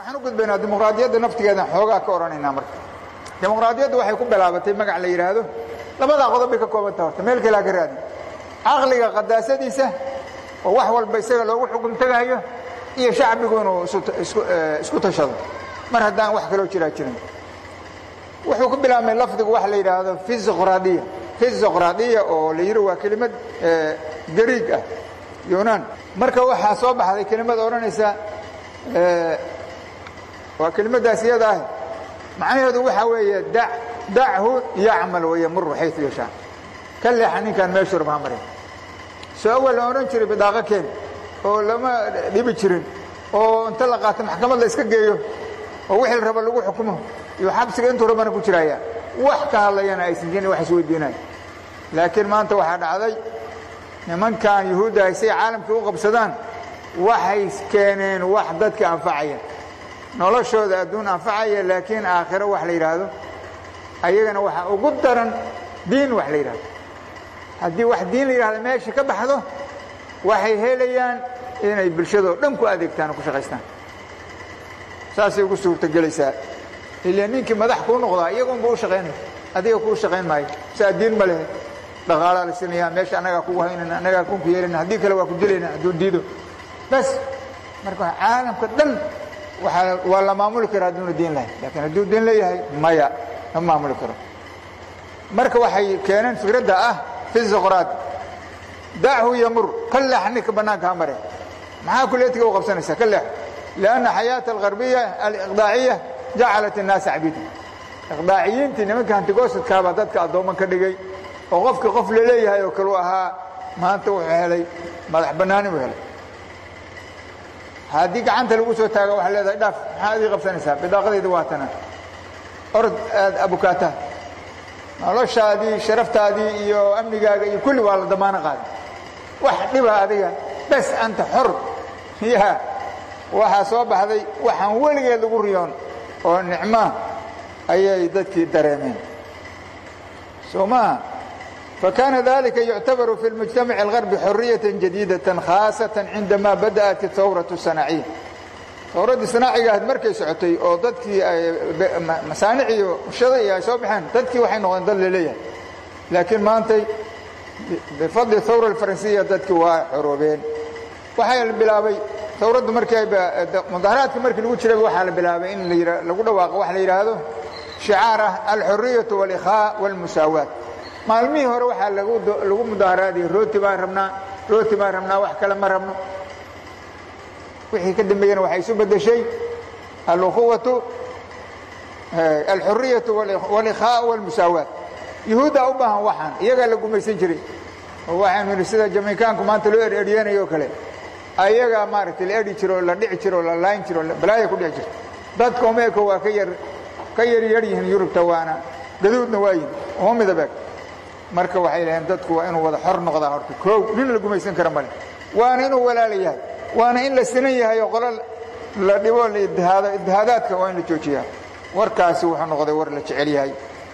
waxaan u gudbaynaa dimuqraadiyadda naftigeedan xoogaa ka odhanaynaa marka dimuqraadiyaddu waxay ku bilaabatay magac la yidhaahdo labadaa qodob bay ka koobanta horta meel kalea ka raadin caqliga qadaasadiisa oo wax walba isaga loogu xukum tegahayo iyo shacbigu inuu isku tashado mar haddaan wax kaloo jiraa jirin wuxuu ku bilaabmay lafdigu waxa la yidhaahdo fizoqraadiya fizoqraadiya oo la yidhi waa kelimad gariig ah yunan marka waxaa soo baxday kelimad odhanaysa waa kelimaddaas iyada ah macnaheedu waxaa weeye dachu yacmal wayamuru xayu yashaa ka leexa ninkaan meeshu rabaa marin soo awal la odhan jiray bidaaqo keen oo lama dhibi jirin oo inta la qaato maxkamad la iska geeyo oo wixii la raba lagu xukumo iyo xabsiga intuu rabana ku jiraya wax ka hadlayana aysan jirin wax isweydiinayo laakiin maanta waxaa dhacday nimankan yuhuudda ay say caalamkii u qabsadaan waxay keeneen wax dadka anfacaya noloshooda adduun anfacaya laakiin aakhiro wax la yidhaahdo ayagana waxaa ugu daran diin wax la yidhahdo haddii wax diin la yidhahdo meesha ka baxdo waxay helayaan inay bulshadoo dhan ku adeegtaan oo ku shaqaystaan saasay ugu suurtogelaysaa ila ninkii madax kuu noqdaa iyagunba u shaqaynaya adiga kuu shaqayn maayo saa diin ma lehe dhaqaalaa la sinaya meesha annagaa kugu haynana annagaa kunku yeelana haddii kale waa ku dilayna hadduu diido bas marka caalamka dhan waaa waa la maamuli kara hadduuna diin lahayn laakiin hadduu diin leeyahay maya ma maamuli karo marka waxay keeneen fikradda ah fizoqraad dachu yamur ka leex ninka bannaanka ha mare maxaa kuleetiga u qabsanaysaa ka leexo lianna xayaata algarbiya aliqdaaciya jacalat innaasa cabiida iqdaaciyiintii nimanka hantigoosadkaabaa dadka addoomman ka dhigay oo qofkii qof laleeyahay oo kalu ahaa maanta wuxuu helay madax bannaani buu helay haddii gacanta lagu soo taaga waxaa leedahay dhaaf maxaa adii qabsanaysaa bidaaqadayda waa tana orod aad abukaata noloshaadii sharaftaadii iyo amnigaaga iyo kulli waa la damaano qaaday wax dhiba adiga bes anta xor ya waxaa soo baxday waxaan weligeed lagu riyoon oo nicmaa ayay dadkii dareemeen soo maaha فكان ذلك يعتبر في المجتمع الغربي حرية جديدة خاصة عندما بدأت الثورة الصناعية ثورadii صناaciga ahayd markay socotay oo dadkii masaaنic iyo shada ay soo baxeen dadkii waxay noqdeen dad laleeyahay laakiin maantay bifadli الثورة الفaransiya dadkii waa xoroobeen waxaa la bilaabay ثawraddu markii mudaharaadka markii lagu jirayba waxaa la bilaabay in lagu dhawaaqo waxa la yidhaahdo شhicaar ah alxuriyaة والإkhاء والmusaawaat maalmihii hore waxaa lagu mudaaharaadiyey rooti baan rabnaa rooti baan rabnaa wax kale ma rabno wixii ka dambeeyena waxay isu bedeshay alukhuwatu alxuriyatu walikhaa walmusaawaat yuhuuddaa u baahan waxaan iyagaa la gumaysan jiray oo waxaynu idhi sida jameykaanku maanta loo ereryenayo o kale ayagaa maaragtay la eri jiro la dhici jiro la laayn jiro balaaya ku dhici jirto dadka umeeko waa ka yar ka yar yar yihiin yurubta waana gaduudna waa yihin uma midabeeg marka waxay dhaheen dadku waa inuu wada xor noqdaa horta koow nin la gumaysan kara male waana inuu walaala yahay waana in la sinan yahay oo qolo la dhibo la iddihaado iddihaadaadka waa in la joojiyaa warkaasi wuxuu noqday war la jecel yahay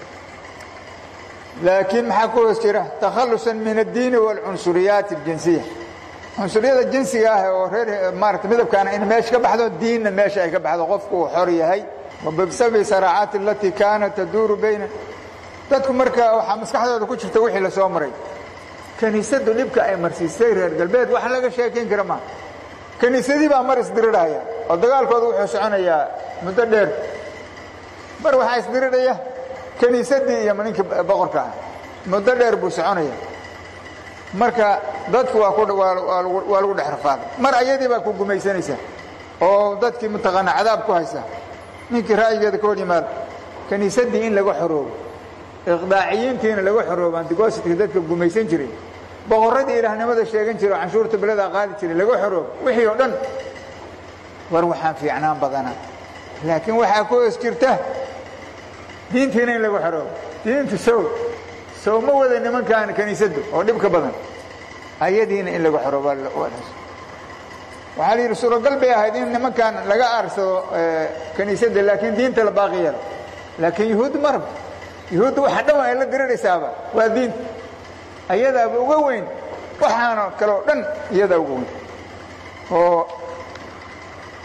laakiin maxaa ku hoos jira takhalusan min addiini waalcunsuriyaati aljinsiya cunsuriyada jinsiga ah oo reer maarata midabkaana in meesha ka baxdo diinna meesha ay ka baxdo qofku uu xor yahay wabisabi saraacaati alatii kaanat taduuru bayna dadku marka waxaa maskaxdooda ku jirta wixii la soo maray kiniisaddu dhibka ay marsiisay reer galbeed wax laga sheekayn kara maa kiniisadii baa mar isdirirhaya oo dagaalkooda wuxuu soconayaa muddo dheer mar waxaa isdirirhaya kiniisaddii iyo ninkii boqorka ah muddo dheer buu soconaya marka dadku waa waa lagu dhex rafaaday mar ayadii baa ku gumaysanaysa oo dadkii mataqaana cadaab ku haysa ninkii ra'yigeeda ka hor yimaado kiniisaddii in laga xoroobo iqdaaciyiintiina laga xoroobo antigositka dadka gumaysan jiray boqorradii ilaahnimada sheegan jiray oo canshuurta beledaa qaadi jiray laga xoroobo wixii oo dhan war waxaan fiicnaan badana laakiin waxaa ku hoos jirta diintiina in laga xoroobo diintu sow sow ma wada nimankan kiniisaddu oo dhibka badan ayadiina in laga xoroobo waxaa la yidhi suuragal bay ahayd in nimankan laga aarsado kiniisadda laakiin diinta la baaqi yeelo laakiin yuhuud ma rabto yuhuudda waxa dhan ay la diriraysaaba waa diinta ayadaaba uga weyn waxaana kaleo dhan iyadaa uga weyn oo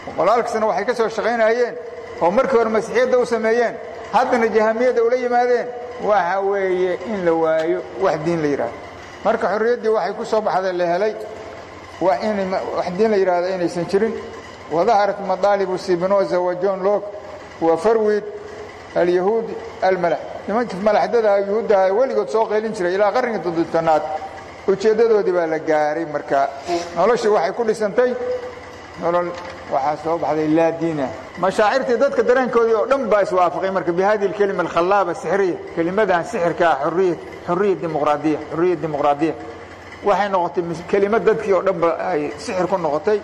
boqolaalkasna waxay ka soo shaqaynayeen oo markii hore masiixiyadda u sameeyeen haddana jahamiyadda ula yimaadeen waxa weeye in la waayo wax diin la yidhahdo marka xorriyaddii waxay ku soo baxday la helay waa in wax diin la yidhahdo inaysan jirin wadaharat madaalibu sibinoza wa john lok wa farwid alyahuud almalax nimankii malaxdada yuhuuddaha weligood soo qaylin jiray ilaa qarnigii toddobtanaad ujeeddadoodii baa la gaaray marka noloshii waxay ku dhisantay nolol waxaa soo baxday laa diinah mashaacirtii dadka dareenkoodii oo dhan baa iswaafaqay marka bihadihi alkelima alkhallaaba sixriya kelimadan sixirkaa xuriya xuriya dimuqraadiya xuriya dimuqraadiya waxay noqotay kelimad dadkii oo dhan ba ay sixir ku noqotay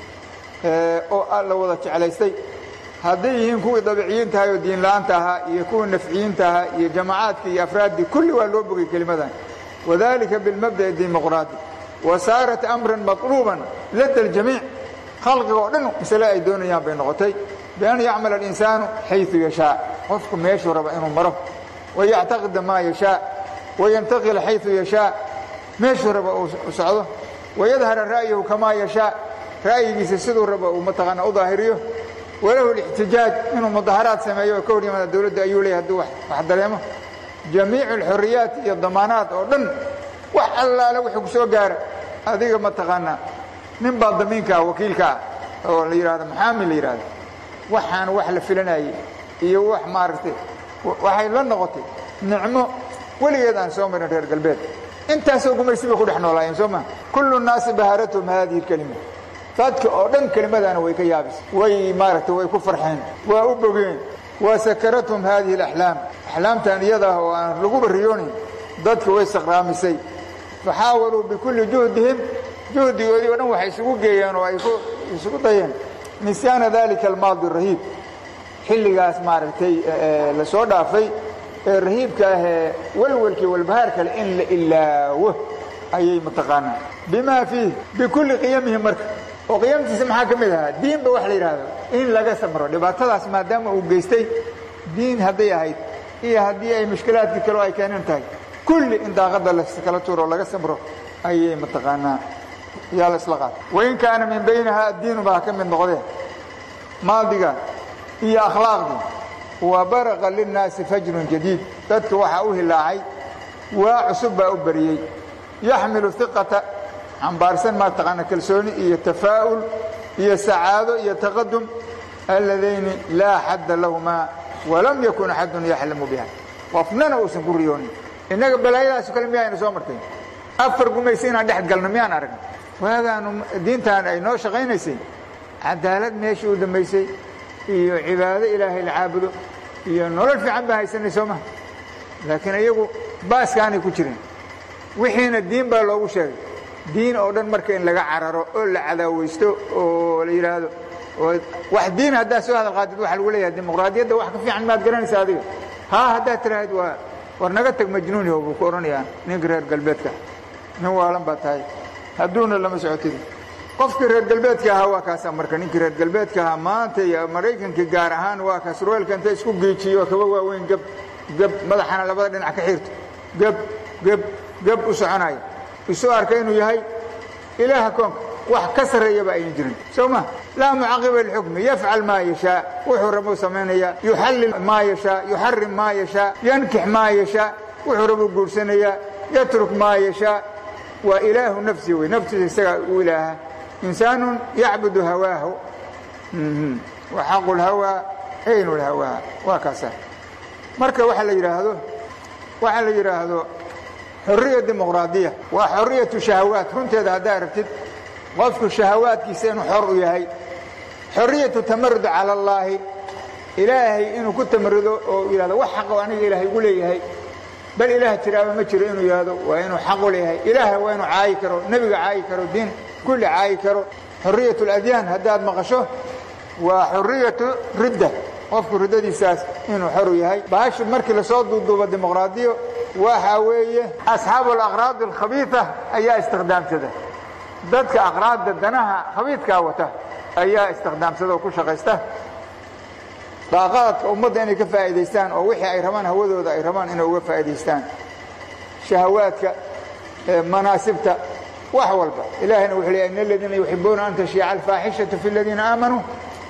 oo la wada jeclaystay hadday yihiin kuwii dabiciyiinta ahaa oo diinla'aanta ahaa iyo kuwii nafciyiinta ahaa iyo jamacaadka iyo afraaddii kulli waa loo bogay kelimadan wadalika bilmabda'i dimuqraadi wa saarat amran maطluuban lada aljamiic khalqiga oo dhan masale ay doonayaan bay noqotay bian yacmal alinsaanu xayu yashaa qofku meeshuu raba inuu maro wayactaqida maa yashaa wayantaqila xayu yashaa meeshuu raba uu socdo wayadhara ra'yahu kamaa yashaa ra'yigiisa siduu raba uu mataqaana u daahiriyo walahu اlاxtijaaj inuu mudaharaad sameeyo oo ka hor yimaada dowladda ayuu leeyahy hadduu wax dareemo jamiicu اlxuriyaat iyo damaanaad oo dhan wax allaale wuxuu ku soo gaara adiga mataqaanaa nin baa damiinka ah wakiilka ah oo la yidhahdo maxaami la yidhahdo waxaan wax la filanayey iyo wax maaragtay waxay la noqotay nicmo weligeed aan soo marin reer galbeed intaasoo gumaysi bay ku dhex noolaayeen soo maa kullu naasi bahaarathum hadihi اlkelima dadka oo dhan kelimadaana way ka yaabis way maaragtay way ku farxeen waa u bogeen waa sakarathum haadihi alaxlaam axlaamtan iyada ah oo aan lagu barriyoonayn dadka way saqraamisay faxaawaluu bikulli juhdihim juhdigoodii o dhan waxay isugu geeyeen oo ay isugu dayeen nisyaana dalika almaadi rahiib xilligaas maaragtay la soo dhaafay ee rahiibka ahee walwalkii walbahaar kale in la ilaawo ayay mataqaanaa bimaa fiih bikulli qiyamihi marka oo qiyamtiisa maxaa ka mid ahaa diinba wax la yidhaahdo in laga samro dhibaatadaas maadaama uu geystay diin hadday ahayd iyo haddii ay mushkilaadkii kaleo ay keenan tahay kulli in daaqadda lakala tuuro laga samro ayay mataqaanaa yaa la isla qaata wain kaana min baynaha addiinu baa ka mid noqdeen maadiga iyo akhlaaqdii wa baraqa linnaasi fajrun jadiid dadka waxaa u hilaacay waa cusub baa u bariyey yaxmilu iqata xambaarsan maa taqaana kalsooni iyo tafaa'ul iyo sacaado iyo taqadum alladayni laa xadda lahumaa walam yakun axadun yaxlamu biha qofnana uusan ku riyoonin innaga balaayadaaso kale miyaayna soo martay afar gumaysi inaan dhex galno miyaan aragna waagaanu diintaan ay noo shaqaynaysay cadaalad meeshii u dambaysay iyo cibaado ilaahay la caabudo iyo nolol fiican baa haysanay soo maha laakiin iyagu baaskaanay ku jirin wixiina diin baa loogu sheegay diin oo dhan marka in laga cararo oo la cadaawaysto oo la yidhaahdo wax diin haddaad soo hadal qaadid waxa lagu leeyahay dimuqraadiyadda wax ka fiican maad garanaysa adiga haa haddaad tiraahid waa war naga tag majnuuniho buu ku odhanayaa ninka reer galbeedka nin waalan baa tahay hadduuna lama socotid qofkii reer galbeedka ahaa waa kaasa marka ninkii reer galbeedka ahaa maanta iyo maraykankii gaar ahaan waa kaas roelka inta isku geejiyo kaba waaweyn geb geb madaxana labada dhinac ka xirto geb geb geb u soconaya isuu arka inuu yahay ilaaha koonka wax ka sarreeyaba aynan jirin soo ma laa mucaqiba lixukmi yafcal maa yashaa wuxuu rabuu samaynayaa yuxallil maa yashaa yuxarim maa yashaa yankix maa yashaa wuxuu rabuu guursanayaa yatruk maa yashaa waa ilaahu nafsi wey naftiisa isagaa u ilaaha insaanu yacbudu hawaahu wa xaqu lhawaa aynu lhawaa waa kaasa marka waxa la yidhaahdo waxaa la yidhaahdo xorriya dimuqraadiya waa xorriyatu shahawaat runteeda haddaa aragtid qofku shahawaadkiisa inuu xor u yahay xorriyatu tamarud cala allaahi ilaahay inuu ku tamarudo oo yidhahdo wax xaqo aniga ilaahay ugu leeyahay bal ilaah jiraaba ma jiro inuu yidhahdo waa inuu xaq u leeyahay ilaah waa inuu caayi karo nebiga caayi karo diin kulli caayi karo xorriyatu aladyaan haddaad maqasho waa xorriyatu ridda qofku riddadiisaas inuu xor u yahay baashu markii lasoo duuduubo dimuqraadiyo waxa weeye asxaabu alaqraad alkhabiida ayaa istikhdaamsada dadka aqraadda danaha khabiidkaa wata ayaa istikhdaamsada oo ku shaqaysta daaqaadka ummadda inay ka faa'iidaystaan oo wixii ay rabaan hawadooda ay rabaan inay uga faa'iidaystaan shahawaadka manaasibta wax walba ilaahayna wuxuu leeyahay in aladiina yuxibuuna an tashiica alfaaxishatu fi aladiina aamanuu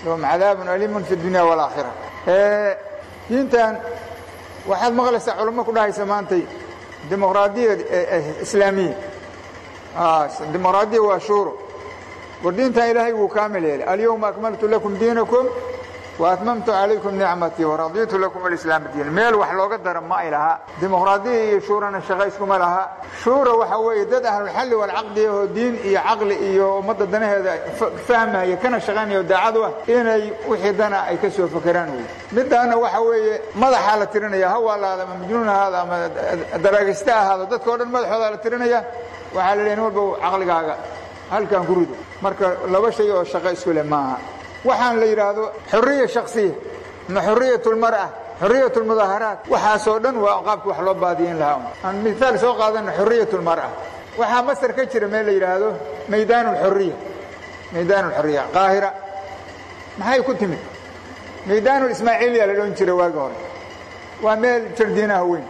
lahum cadaabun aliimun fi dunya waalaakhira diintan waxaad maqlaysaa culamo ku dhahaysa maantay dimuqraadiya islaamiya dimuqraadiya waa shuuro war diintan ilaahay wuu kaamil yeelay alyawma akmaltu lakum diinakum waatmamtu calaykum nicmatii waraditu lakum alislaam diin meel wax looga dara ma ay laha dimuqraadiya iyo shuurana shaqo iskuma laha shuura waxa weeye dad ahlulxalli walcaqdi ahoo diin iyo caqli iyo ummadda danaheeda fahmaya kana shaqaynaya daacad u ah inay wixii dana ay ka soo fakeraan wey midaana waxa weeye madaxaa la tirinaya hawaalaada ama majnuun ahaada ama daraagista ahaado dadka o dhan madaxoodaa la tirinaya waxaa la leeya nin walba caqligaaga halkan ku rido marka laba shay oo shaqo isku leh maaha waxaan la yidhaahdo xuriya shaksiya ama xuriyat lmar'a xuriyat lmudaaharaat waxaasoo dhan waa qaabki wax loo baadiyin lahaa aan miaal soo qaadana xuriyat lmar'a waxaa masar ka jira meel la yidhaahdo maydaan lxuriya maydaan lxuriya qaahira maxay ku timid maydaan ismaaciiliya la dhan jira waagi hore waa meel jardiinaha weyn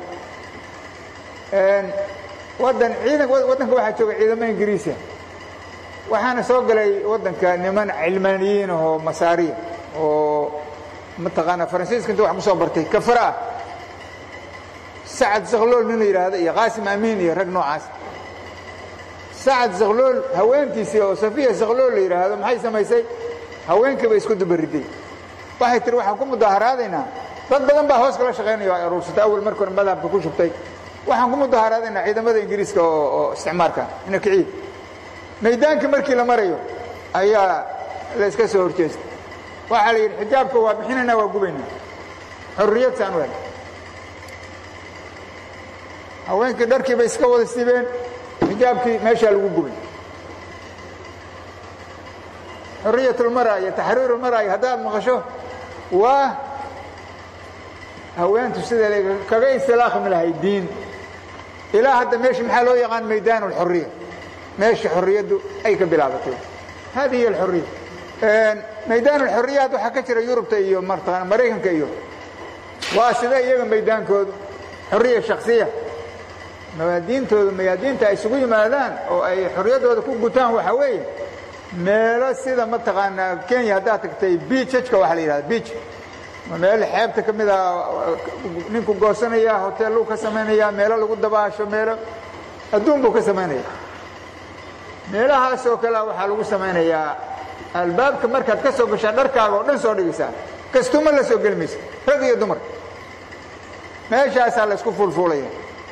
wadan ciidan waddanka waxaa jooga ciidamo ingiriisa waxaana soo galay waddanka niman cilmaaniyiin ahoo masaariya oo mataqaanaa faransiiska inta wax ku soo bartay kafara ah sacad zakhlool nin la yidhaahdo iyo qaasim amiin iyo rag noocaas sacad zakhlool haweentiisii oo safiya zakhlool la yidhaahdo maxay samaysay haweenkii bay isku dubariday waxay tihi waxaan ku mudaaharaadaynaa dad badan baa hoos kala shaqaynaya o ay aruursatay awal marka hore madhabka ku shubtay waxaan ku mudaaharaadaynaa ciidamada ingiriiska oo isticmaarka ina kiciid maydaankii markii la marayo ayaa la iska soo horjeestay waxaa la yidhi xijaabka waa bixinaynaa waa gubaynaa xorriyad saan wel haweenkii dharkii bay iska wada sibeen xijaabkii meeshaa lagu gubay xoriyatulmara iyo taxriirulmara iyo haddaad maqasho waa haweentu sida kaga istilaaqmi lahay diin ilaa hadda meesha maxaa loo yaqaan maydaan alxuriya meesha xorriyaddu ay ka bilaabatay hadi hiy alxuriya maydaan alxuriyaat waxaa ka jira yurubta iyo martaqana maraykanka iyo waa sida iyaga maydaankoodu xorriya shaksiya mawaadiintooda mayaadiinta ay isugu yimaadaan oo ay xorriyaddooda ku gutaan waxaa weeye meelo sida mataqaanaa kenya haddaad tagtay biijajka waxaa la yidhahda biij meel xeebta ka mid a ninku goosanaya hoteelluu ka samaynaya meelo lagu dabaasho meelo adduun buu ka samaynaya meelahaas oo kalea waxaa lagu samaynayaa albaabka markaad ka soo gashaa dharkaaga oo dhan soo dhigaysaa kastuma la soo geli maysa rag iyo dumar meeshaasaa la isku fulfuulaya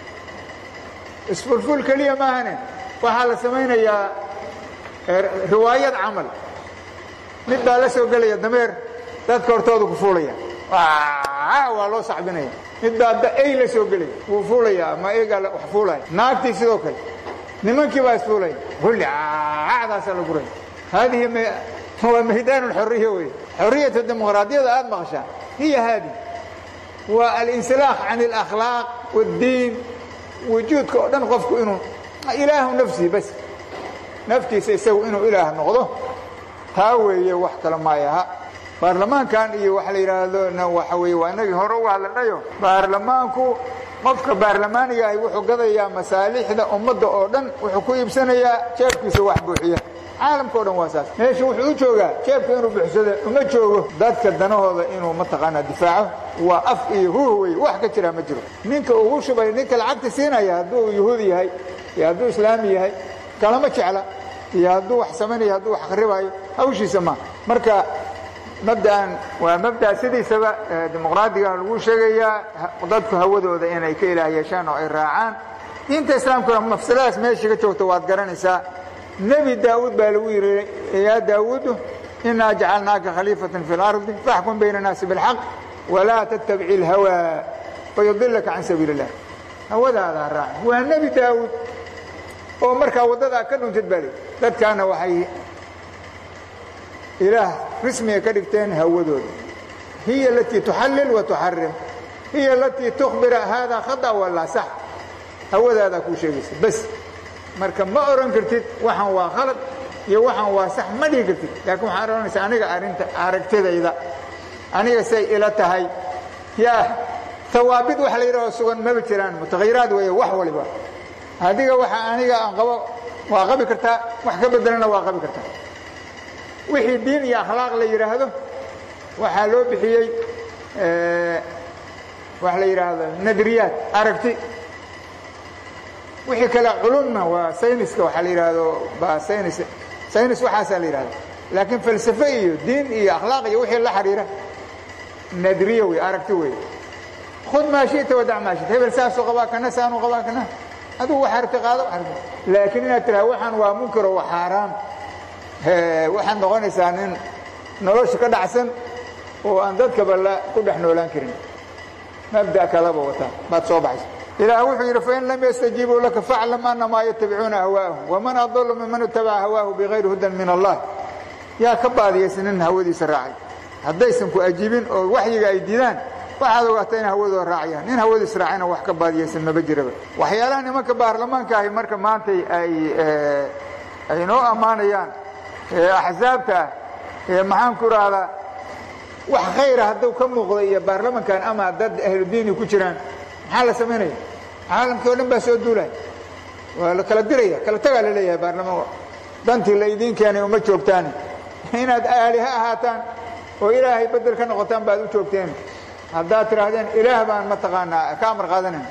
isfulful keliya maahane waxaa la samaynayaa riwaayad camal mid baa la soo gelaya dameer dadka hortooda ku fuulaya waa loo sacbinaya mid baa ey la soo gelaya wuu fuulaya ama eygaa wax fuulaya naagtii sidoo kale nimankii baa isfuulaya kulli acdaasaa la guraya haadihi waa maydaan alxoriya wey xoriyatu dimuqraadiyada aada maqashaa hiya haadi waa alinsilaaq can alakhlaaq waaddiin wujuudka oo dhan qofku inuu ilaahu nafsii bas naftiisa isagu inuu ilaah noqdo taa weeye wax kale maayaha baarlamaankan iyo waxa la yidhaahdo waxa weye waa inagii hore uga hadlanayo baarlamaanku qofka baarlamaaniga ahi wuxuu gadayaa masaalixda ummadda oo dhan wuxuu ku iibsanayaa jeebkiisa wax buuxiya caalamka o dhan waa saas meesha wuxuu u joogaa jeebka inuu buuxsado uma joogo dadka danahooda inuu mataqaanaa difaaco waa af iyo huh wey wax ka jiraa ma jiro ninka ugu shubay ninka lacagta siinaya hadduu yuhuudi yahay iyo hadduu islaami yahay kalama jecla iyo hadduu wax samaynayo hadduu wax kharibayo hawshiisa ma marka mabda'an waa mabda' sidiisaba dimuqraadiga lagu sheegayaa dadku hawadooda inay ka ilaah yeeshaan oo ay raacaan diinta islaamkuna mafsaladaas meesha ka joogta waad garanaysaa nebi daawuud baa lagu yidhi yaa daawuudu inaa jacalnaaka khaliifatan fi اlardi faxkum bayna الnaasi biاlxaq walaa tattabici اlhawaa fayudilaka can sabiili اllah hawadaada raac waa nebi daawuud oo markaa waddadaa ka dhuntid baa lii dadkaana waxay ilaah rismiga ka dhigteen hawadooda hiya alatii tuxallil wa tuxarim hiya alatii tukhbira haadaa khata walaa sax hawadaadaa kuu sheegaysa bas marka ma oran kartid waxaan waa khalad iyo waxaan waa sax ma dhihi kartid laakiin waxaan ohanaysaa aniga arinta aragtidayda aniga say ila tahay yaa hawaabid waxa la yidhaho sugan maba jiraan mutahayiraad weeye wax waliba adiga waxa aniga aan qabo waa qabi kartaa wax ka bedelana waa qabi kartaa wixii diin iyo akhlaaq la yidhaahdo waxaa loo bixiyey waxa la yidhaahdo nadriyaat aragti wixii kale culumna waa sayniska waxaa la yidhaahdo ba saynis saynis waxaasaa la yidhahda laakiin falsafe iyo diin iyo akhlaaq iyo wixii la xiriira nadriya wey aragti wey khud maa shita wadac maa shita hebel saasuu qabaa kana saanuu qabaa kana adigu wax aragti qaado laakiin inaad tiraha waxaan waa munkaro waa xaaraam waxaad noqonaysaa nin nolosha ka dhacsan oo aan dadkaba la ku dhex noolaan karin mabda kalaba wataa baad soo baxaysa ilaah wuxuu yidhi fain lam yastajiibuu laka faclam anamaa yatabicuuna hawaahu waman adlu miman itabaca hawaahu bigayri hudan min allah yaa ka baadiyaysa nin hawadiisa raacay haddaysan ku ajiibin oo waxyiga ay diidaan waxaad ogaata inay hawadooda raacayaan nin hawadiis raacayna wax ka baadiyaysan maba jiraba waxyaalaha nimanka baarlamaanka ahi marka maantay ay ay noo ammaanayaan axsaabta ah ee maxaan ku rahdaa wax khayra hadduu ka muuqda iyo baarlamankan ama dad ahludiini ku jiraan maxaa la samaynaya caalamkii o dhan baa soo duulaya waa la kala diraya kala tagaa la leeyahay baarlamaan dantii la idiin keenay uma joogtaani inaad aaliha ahaataan oo ilaahay bedel ka noqotaan baad u joogteen haddaad tidhaahdeen ilaah baan mataqaanaa ka amar qaadanayn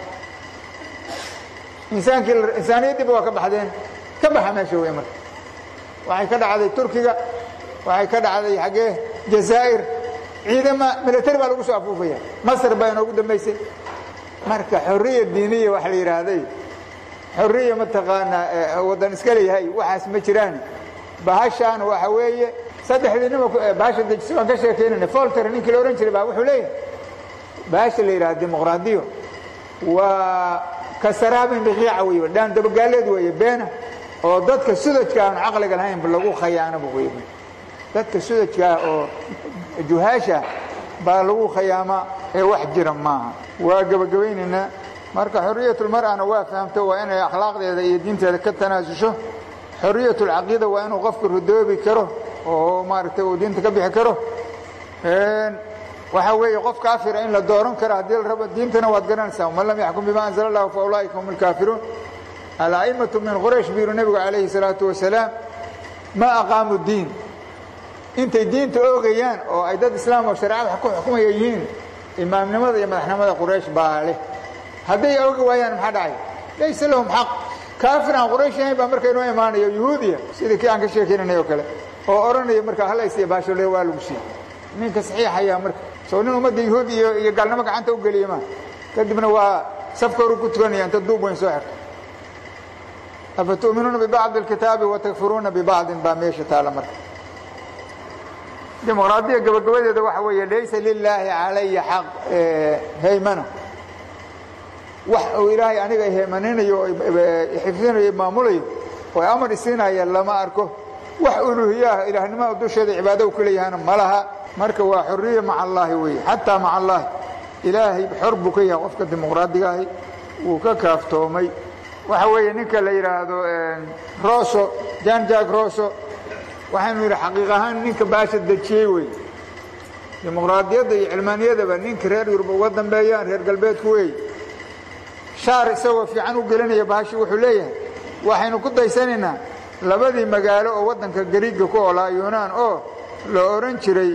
insaankii insaaniyaddiiba waa ka baxdeen ka baxa meesha wey marka waxay ka dhacday turkiga waxay ka dhacday xaggee jazaa'ir ciidama milatari baa lagu soo afuufaya masr baa inoogu dambaysay marka xorriya diiniya waxa la yidhaahday xorriya mataqaanaa waddan iska leeyahay waxaas ma jiraan bahashaan waxa weeye saddexdii nima bahasha dejisi baan ka sheekaynayna folter ninkii la odhan jiray baa wuxuu leeyahay bahasha la yidhaha dimuqraadiyo waa kasaraabin biqiica wey dhaan dabagaaleed weeye beena oo dadka sudajka aan caqliga lahayn lagu khayaanaba wey dadka sudajkaa oo juhaasha baa lagu khayaamaa ee wax jira maaha waa gebagabaynaynaa marka xoriyatulmar'ana waa fahamto waa inay akhlaaqdeeda iyo diinteeda ka tanaasusho xoriyatulcaqiida waa inuu qofka rudoobi karo oo maaragtay uu diinta ka bixi karo waxaa weeye qof kaafira in la dooran karo haddii la rabo diintana waad garanaysaa man lam yaxkum bima anzala allahu fa ulaa'ika hum alkaafiruun ala'immatu min quraysh buu yihi nebigu calayhi salaatu wasalaam ma aqaamu diin intay diinta oogayaan oo ay dad islaam oo shareecada ku xukumaya yihiin imaamnimada iyo madaxnimada quraysh baa leh hadday oogi waayaan maxaa dhacay laysa lahum xaq kaafir aan quraysh ahayn baa marka inoo imaanayo yuhuudiya sidii kii aan ka sheekaynanay oo kale oo odhanaya markaa halaysiya baashole waa lagu siiyey ninka saxiixayaa marka soo nin ummadda yuhuud iyo iyo gaalnimo gacanta u geliya maa kadibna waa safka horu ku tukanaya inta duub weyn soo xirto afa tu'minuuna bibacdi alkitaabi watakfuruuna bibacdin baa meesha taala marka dimuqraadiya gabagabadeeda waxa weeye laysa lilaahi calaya xaq haymano wax uu ilaahay aniga heymaninayo o xifdinayo maamulayo oo amar isiinaya lama arko wax uluhiyaah ilaahnimada dusheeda cibaado u kuleeyahana ma laha marka waa xoriya maca allaahi weeye xataa maca allaahi ilaahay xor buu ka yahay qofka dimuqraadiga ahi wuu ka kaaftoomay waxa weeye ninka la yidhaahdo roso jan jack roso waxaynu yidhi xaqiiq ahaan ninka baasha dejiyey wey dimuqraadiyadda iyo cilmaaniyadaba ninka reer yurub uga dambeeyaan reer galbeedku wey shaar isagoo fiican u gelinaya bahashi wuxuu leeyahay waxaynu ku daysanaynaa labadii magaalo oo waddanka gariigga ku olaa yunaan oo la odhan jiray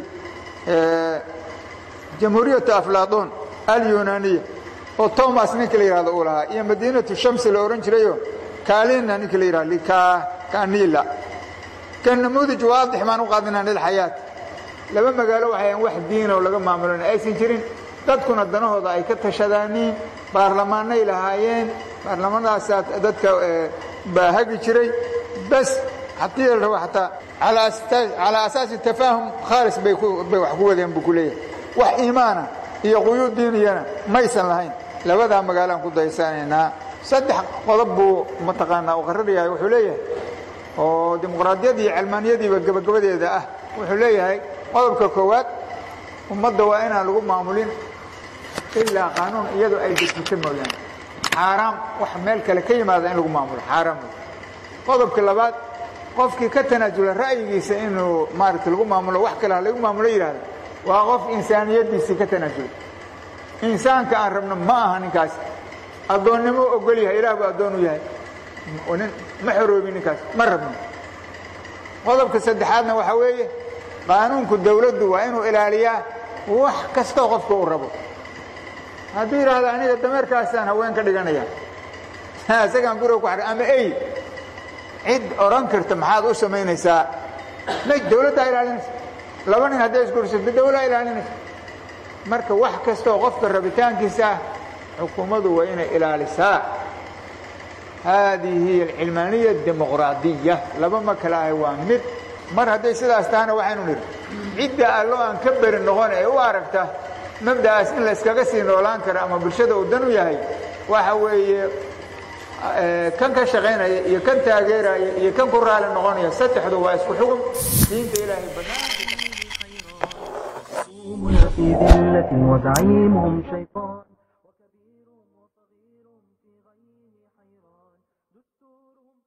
jamhuuriyatu aflaatoon alyunaaniya oo tomas ninka la yidhahdo uu lahaa iyo madiinatu shamsi la odhan jirayoo kaalina ninka la yidhahdo kanila kan namuudij waadix baan u qaadinaa lilxayaat laba magaalo waxay ahan wax diinoo laga maamulon aysan jirin dadkuna danahooda ay ka tashadaaniin baarlamaanay lahaayeen baarlamanadaasaa dadka baa hagi jiray bas haddii la rabo xataa calaa asaasi tafaahum khaalis bay wax ku wadeen buu ku leeyahay wax iimaana iyo quyuud diiniyana maysan lahayn labadaa magaalaan ku daysanaynaa saddex qodob buu mataqaanaa u qarrinayahay wuxuu leeyahay oo dimuqraadiyadii iyo calmaaniyadiiba gebagabadeeda ah wuxuu leeyahay qodobka koowaad ummadda waa inaan lagu maamulin ilaa qaanuun iyadoo ay dejito mooyaane xaaraam wax meel kale ka yimaada in lagu maamulo xaaraam wey qodobka labaad qofkii ka tanaasula ra'yigiisa inuu maaragta lagu maamulo wax kale ha lagu maamulo yidhahda waa qof insaaniyaddiisii ka tanaasula insaanka aan rabno ma aha ninkaas addoonnimo ogol yahay ilaah buu addoon u yahay nin ma xoroobin ninkaas ma rabno qodobka saddexaadna waxaa weeye qaanuunku dawladdu waa inuu ilaaliyaa wax kastoo qofka uu rabo hadduu yidhaahdo aniga dameerkaasaan haween ka dhiganaya isagaan guriga ku ama ey cid odhan karta maxaad u samaynaysaa may dawladdaa ilaalinaysa laba nin hadday isgursato dawlaa ilaalinaysa marka wax kastoo qofka rabitaankiisa ah xukuumaddu waa inay ilaalisaa haadihi hiy alcilmaaniya dimuqraadiya laba ma kale ahay waa mid mar hadday sidaas tahana waxaynu nidhi cidda allo aan ka beri noqon ee u aragta mabda'aas in la iskaga sii noolaan karo ama bulshada uu dan u yahay waxa weeye kan ka shaqaynaya iyo kan taageeraya iyo kan ku raali noqonaya saddexdu waa isku xugum diinta ilaahay يصومون في ذلة وزعيمهم شيطان وكبيرهم وصغيرهم في غيه حيران دستورهم